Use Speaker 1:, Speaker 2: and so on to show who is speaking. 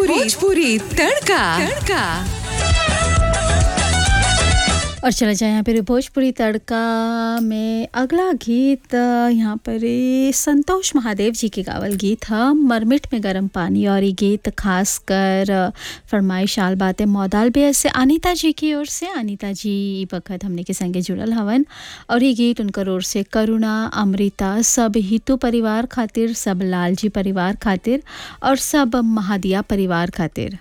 Speaker 1: भोजपुरी भोजपुरी तड़का तड़का
Speaker 2: और चला जाए यहाँ पर भोजपुरी तड़का में अगला गीत अ, यहाँ पर ये संतोष महादेव जी के गावल गीत ह मरमिट में गर्म पानी और ये गीत खास कर अ, फरमाइश आल बातें मौदाल बेअस से अनीता जी की ओर से अनीता जी ई वक्त हमने के संगे जुड़ल हवन और ये गीत उनकर ओर से करुणा अमृता सब हितू परिवार खातिर सब लालजी परिवार खातिर और सब महादिया परिवार खातिर